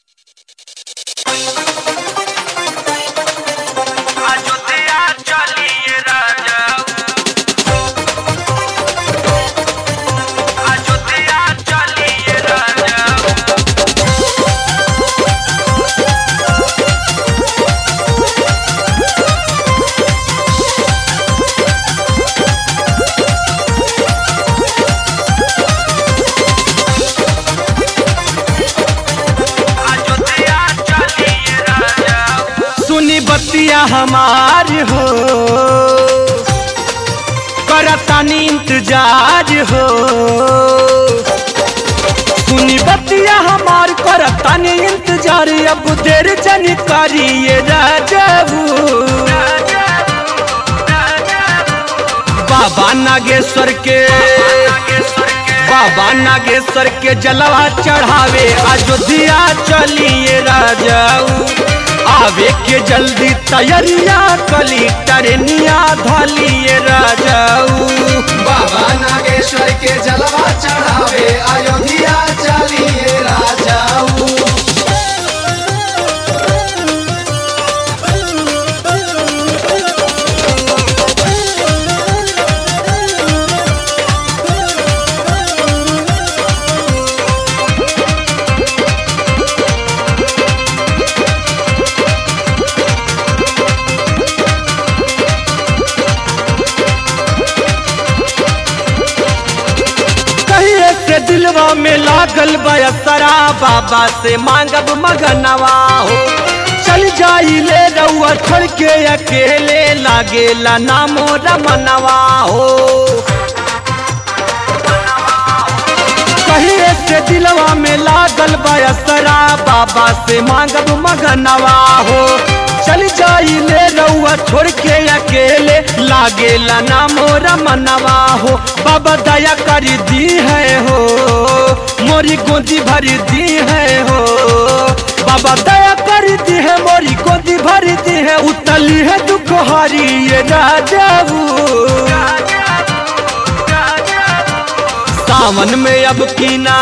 बतिया हमार हो करतानी इंतजार हो सुनी बतिया हमार करतानी इंतजार अब देर जन करिए राजबू बाबा नागेश्वर के बाबा नागेश्वर के जलवा चढ़ावे अयोध्या चलिए राजाऊ आवे के जल्दी तैयारिया कली टरनिया धलिए राजाऊ बाबा नागेश्वर के जलवा चढ़ावे अयोध्या चलिए राजाऊ कहिए से दिलवा में लागल बयसरा बाबा से मांगब मगनवा हो चल जाई ले रउआ छोड़ के अकेले लागेला नामो रमनवा हो कहिए से दिलवा में लागल बयसरा बाबा से मांगब मगनवा हो चल जाई ले रउआ छोड़ के अकेले लागेला नामो रमनवा हो बाबा दया कर दी है हो मोरी गोदी भर दी है हो बाबा दया कर दी है मोरी गोदी भर दी है उतली है दुख हरी ये राजाऊ सावन में अब कीना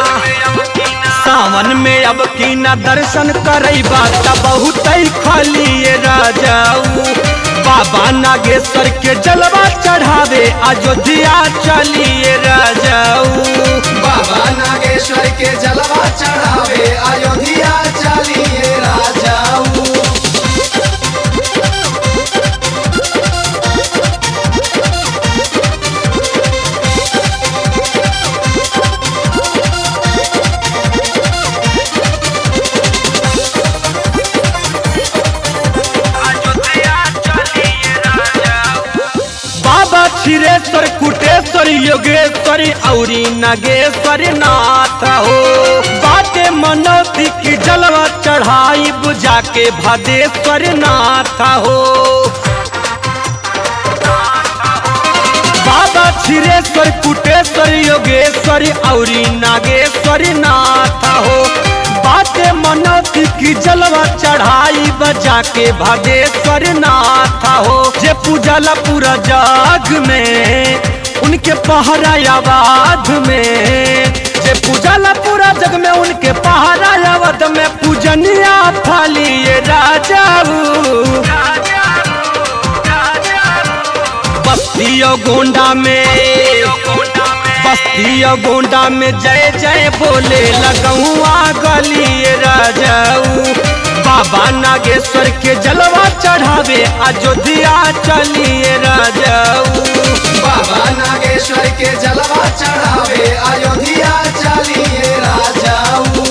सावन में अब कीना दर्शन करई बात बहुत खाली ये राजाऊ बाबा नागेश्वर के जलवा चढ़ावे अयोध्या चलिए राजाऊ बाबा नागेश्वर के जलवा चढ़ावे अयोध्या चलिए राजाऊ बाबा क्षीरेश्वर कुटेश्वर योगेश्वर औरी नागेश्वर नाथ हो बाटे मनौती की जलवा चढ़ाई बुझा के भदेश्वर नाथ हो बाबा क्षीरेश्वर कुटेश्वर योगेश्वर औरी नागेश्वर नाथ हो बाटे मनौती की जलवा चढ़ाई बजा के भदेश्वर नाथ हो जे पूजला पूरा जाग में उनके पहरा आवाज में जे पूजला पूरा जग में उनके पहरा आवाज में पूजनिया थाली ये राजाऊ बस्तियों गोंडा में बस्तियों गोंडा में जय जय बोले लगुआ गली राजाऊ बाबा नागेश्वर के जलवा चढ़ावे अयोध्या चलिए राजाऊ बाबा नागेश्वर के जलवा चढ़ावे अयोध्या चलिए राजाऊ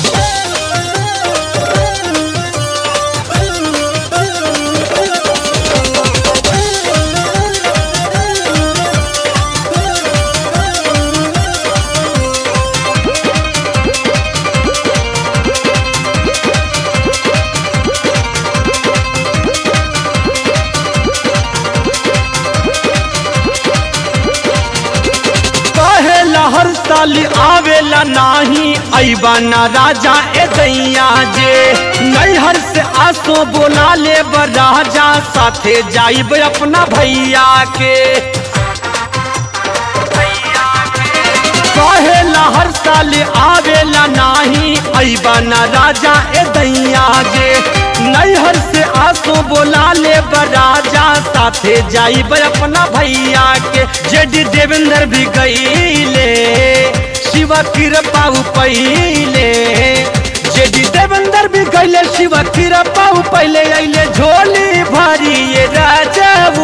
कहेला हर साल आवेला नाही ऐबा ना राजा ए दैया जे नैहर से आसो बोला ले राजा साथे जाइब अपना भैया के कहेला बोला हर साल आवेला नाही ऐबा ना राजा ए दैया गे नैहर से आसो बोला ले राजा साथे जाई अपना भैया के जेडी देवेंद्र भी गईले शिवा कृपा पहिले जेडी देवेंद्र भी गईले शिवा कृपा पहिले अइले झोली भरी ये राजाऊ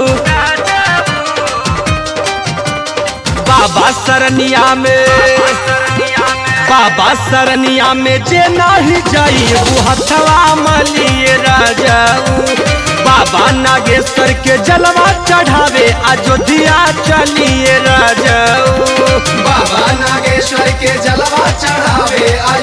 बाबा सरनिया में बाबा सरनिया में जे नाही जाई वो हथवा मलिए राजाऊ बाबा नागेश्वर के जलवा चढ़ावे अयोध्या चलिए राजाऊ बाबा नागेश्वर के जलवा चढ़ावे